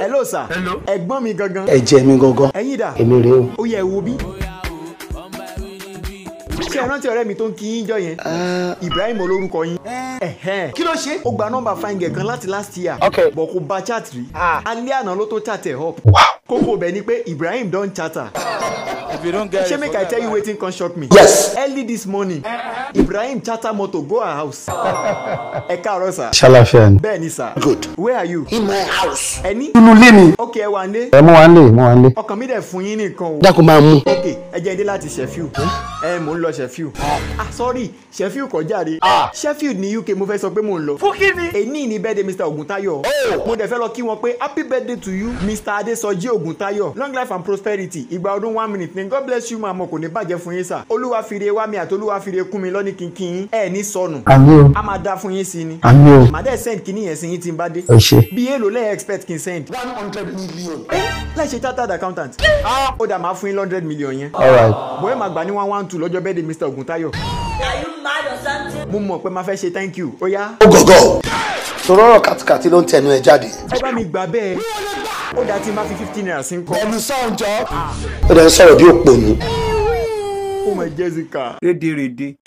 hello sir Hello. ẹ̀gbọ́n mi gangan ẹ̀jẹ̀ mi gangan ẹ̀yin dà èmi rèé o. ó yẹ ẹ wo bí. ṣé ẹ rántí ọ̀rẹ́ mi tó ń kí yín jọ yẹn Ibrahim olórúkọ yín Ẹ̀hẹ́n. kí ló ṣe. ó gba nọ́mbà fine girl kan láti last year Okay. bọ̀ kò bá chat rí alẹ́ àná ló tó chat ẹ̀ up Wow. kókó bẹ̀ ni pé Ibrahim don chatter If you don't get ṣé it, make I tell you wetin come shock me yes. early this morning Ibrahim charter motor go her house ẹ káàárọ̀ sir ṣàlàfíà ni. bẹ́ẹ̀ ni sir good. where are you in my house. ẹni inú ilé mi. ok ẹ wà ní ẹ mú wa ń lé mú wa ń lé. ọkàn mi dẹ̀ fún yín nìkan o dákun máa mú. ok ẹ jẹ́ dé láti Sheffield ẹ mò ń lọ Sheffield ah sorry Sheffield kọ́ jáde Sheffield ní UK mo fẹ́ sọ pé mò ń lọ fún kí ni èní ní birthday Mr Oguntayo mo dẹ̀ fẹ́ lọ kí wọn pé happy birthday to you Mr Adesoji Oguntayo long life and prosperity ìgbà ọdún one minute ni God bless you màmá kò ní bàjẹ́ fún yín sà olúwa fìrè wá mi àti olúwa fìrè kún mi lọ́ní kínkín ẹ ní sọnù àmì o a máa dá fún yín sí ni àmì o. màá dẹ̀ send kíní yẹn sí yín tí n bá dé ẹ ṣe. bí èèlò lẹ́yìn expect kí n send one hundred million. láì ṣe chartered accountant ó dà máa fún yín hundred million yẹn alright. bóyá màá gbà ní one one two lọ́jọ́ bẹ́ẹ̀ de Mr Oguntayo Are you mad or something? mo mọ̀ pé máa fẹ́ ṣe thank you ó yá ó gọ̀gọ̀. sọ̀rọ̀ ọ̀rọ̀ kàtìkàtì ló ń tẹnu ẹ jáde. ẹ bá mi gbà bẹ́ẹ̀ ó dà tí n bá fi fifteen naira sí ń kọ́ ẹnu sọ̀njọ́. ó dẹ̀ ń sọ̀rọ̀ bí òpònú. ó mọ Jessica. rédèrèdè